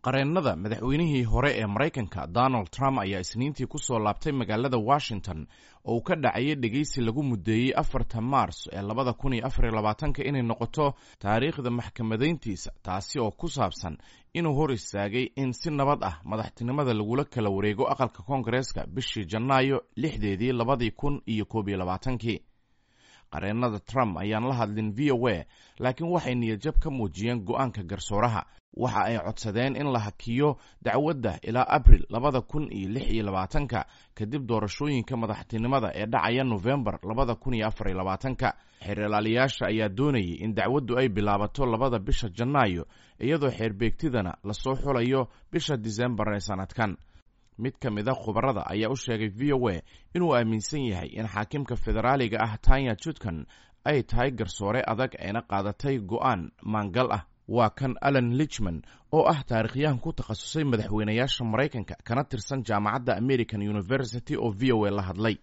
qareennada madaxweynihii hore ee maraykanka donald trump ayaa isniintii ku soo laabtay magaalada washington oo uu ka dhacayay dhegeysi lagu muddeeyey afarta maars ee labada kun iyo afar iyo labaatanka inay noqoto taariikhda maxkamadayntiisa taasi oo ku saabsan inuu hor istaagay in si nabad ah madaxtinimada lagula kala wareego aqalka koongareeska bishii janaayo lixdeedii labadii kun iyo koob iyo labaatankii qareennada trump ayaan la hadlin v o a laakiin waxay niyadjab ka muujiyeen go'aanka garsooraha waxa ay codsadeen in la hakiyo dacwadda ilaa abril labada kun iyo lix iyo labaatanka kadib doorashooyinka madaxtinimada ee dhacaya nofembar labada kun iyo afar iyo labaatanka xeeralaaliyaasha ayaa doonayay in dacwaddu ay bilaabato labada bisha janaayo iyadoo xeerbeegtidana lasoo xulayo bisha disembar ee sanadkan mid ka mid a khubarada ayaa u sheegay v o a inuu aaminsan yahay in xaakimka federaaliga ah tanya jutkan ay tahay garsoore adag ayna qaadatay go'aan maangal ah waa kan alan lichman oo ah taarikhyahan ku takhasusay madaxweynayaasha maraykanka kana tirsan jaamacadda american university oo v o a la hadlay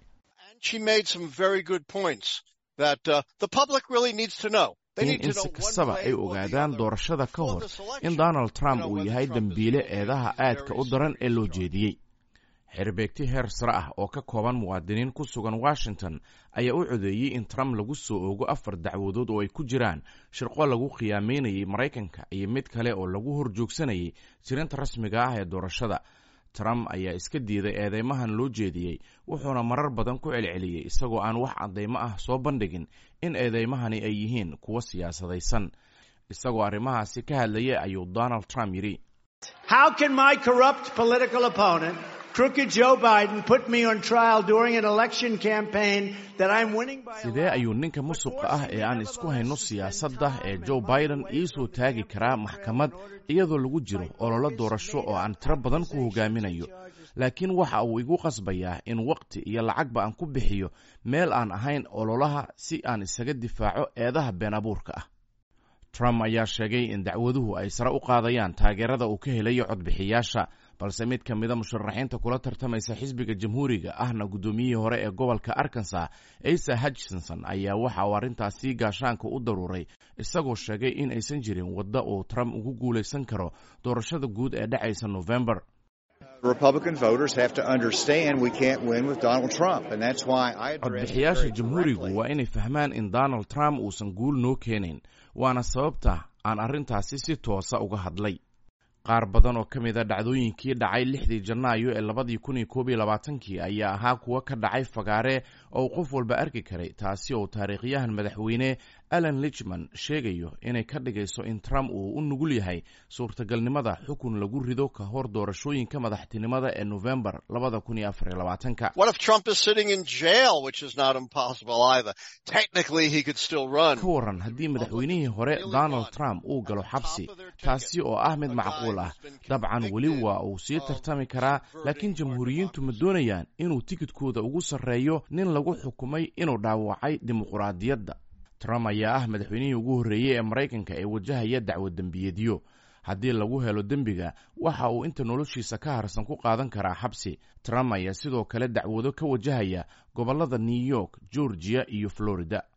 in si kastaba ay ogaadaan doorashada ka hor in donald trump uu yahay dembiile eedaha aadka u daran ee loo jeediyey xerbeegti heer sare ah oo ka kooban muwaadiniin ku sugan washington ayaa u codeeyey in trump lagu soo oogo afar dacwadood oo ay ku jiraan shirqo lagu khiyaameynayay maraykanka iyo mid kale oo lagu horjoogsanayay jirinta rasmiga ah ee doorashada trump ayaa iska diiday eedeymahan loo jeediyey wuxuuna marar badan ku celceliyey isagoo aan wax caddaymo ah soo bandhigin in eedeymahani ay yihiin kuwo siyaasadaysan isagoo arrimahaasi ka hadlayay ayuu donald trump yidhi sidee ayuu ninka musuqa ah ee aan isku hayno siyaasadda ee joe biden iisoo taagi karaa maxkamad iyadoo lagu jiro ololo doorasho oo aan tiro badan ku hogaaminayo laakiin waxa uu igu qasbayaa in waqti iyo lacagba aan ku bixiyo meel aan ahayn ololaha si aan isaga difaaco eedaha been abuurka ah trump ayaa sheegay in dacwaduhu ay sare u qaadayaan taageerada uu ka helayo codbixiyaasha balse mid ka mida musharaxiinta kula tartamaysa xisbiga jamhuuriga ahna guddoomiyihii hore ee gobolka arkansa asa hutchinson ayaa waxa uu arrintaasi gaashaanka u daruuray isagoo sheegay in aysan jirin wadda uu trump ugu guulaysan karo doorashada guud ee dhacaysa nofembar codbixiyaasha jamhuurigu waa inay fahmaan in donald trump uusan guul noo keenayn waana sababta aan arrintaasi si toosa uga hadlay qaar badan oo ka mid a dhacdooyinkii dhacay lixdii janaayo ee labadii kun iyo koob iyo labaatankii ayaa ahaa kuwo ka dhacay fagaare oo qof walba arki karay taasi oo taariikhyahan madaxweyne alan lichman sheegayo inay ka dhigayso in trump uu u nugul yahay suurtagalnimada xukun lagu rido ka hor doorashooyinka madaxtinimada ee nofembar labada kun iyo afar iyo labaatanka ka waran haddii madaxweynihii hore donald trump uu galo xabsi taasi oo ah mid macquul ah dabcan weli waa uu sii tartami karaa laakiin jamhuuriyiintu ma doonayaan inuu tikidkooda ugu sarreeyo nin lagu xukumay inuu dhaawacay dimuquraadiyadda trump ayaa ah madaxweynihii ugu horreeyey ee maraykanka ee wajahaya dacwad dembiyeedyo haddii lagu helo dembiga waxa uu inta noloshiisa ka harsan ku qaadan karaa xabsi trump ayaa sidoo kale dacwado ka wajahaya gobollada new york georgiya iyo florida